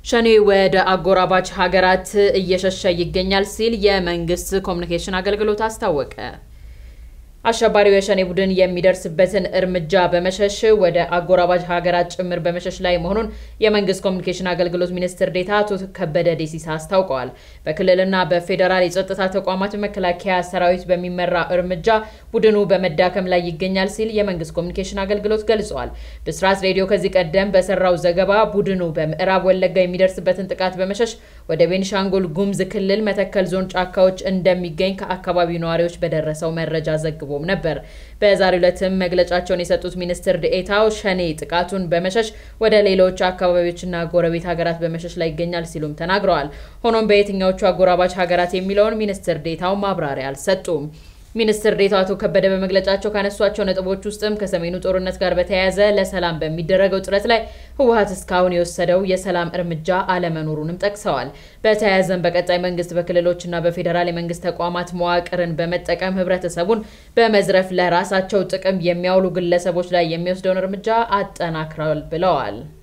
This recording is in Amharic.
ሸኔ ወደ አጎራባች ሀገራት እየሸሸ ይገኛል ሲል የመንግስት ኮሚኒኬሽን አገልግሎት አስታወቀ። አሸባሪው የሸኔ ቡድን የሚደርስበትን እርምጃ በመሸሽ ወደ አጎራባች ሀገራት ጭምር በመሸሽ ላይ መሆኑን የመንግስት ኮሚኒኬሽን አገልግሎት ሚኒስትር ዴኤታ አቶ ከበደ ዴሲሳ አስታውቀዋል። በክልልና በፌዴራል የጸጥታ ተቋማት መከላከያ ሰራዊት በሚመራ እርምጃ ቡድኑ በመዳከም ላይ ይገኛል ሲል የመንግስት ኮሚኒኬሽን አገልግሎት ገልጿል። ብስራት ሬዲዮ ከዚህ ቀደም በሰራው ዘገባ ቡድኑ በምዕራብ ወለጋ የሚደርስበትን ጥቃት በመሸሽ ወደ ቤኒሻንጉል ጉሙዝ ክልል መተከል ዞን ጫካዎች እንደሚገኝ ከአካባቢው ነዋሪዎች በደረሰው መረጃ ዘግቧል ተዘግቦም ነበር። በዛሬው ዕለትም መግለጫቸውን የሰጡት ሚኒስትር ዴኤታው ሸኔ ጥቃቱን በመሸሽ ወደ ሌሎች አካባቢዎችና ጎረቤት ሀገራት በመሸሽ ላይ ይገኛል ሲሉም ተናግረዋል። ሆኖም በየትኛዎቹ አጎራባች ሀገራት የሚለውን ሚኒስትር ዴኤታው ማብራሪያ አልሰጡም። ሚኒስትር ዴኤታው አቶ ከበደ በመግለጫቸው ካነሷቸው ነጥቦች ውስጥም ከሰሜኑ ጦርነት ጋር በተያያዘ ለሰላም በሚደረገው ጥረት ላይ ህወሓት እስካሁን የወሰደው የሰላም እርምጃ አለመኖሩንም ጠቅሰዋል። በተያያዘም በቀጣይ መንግስት በክልሎችና በፌዴራል የመንግስት ተቋማት መዋቅርን በመጠቀም ህብረተሰቡን በመዝረፍ ለራሳቸው ጥቅም የሚያውሉ ግለሰቦች ላይ የሚወስደውን እርምጃ አጠናክረዋል ብለዋል።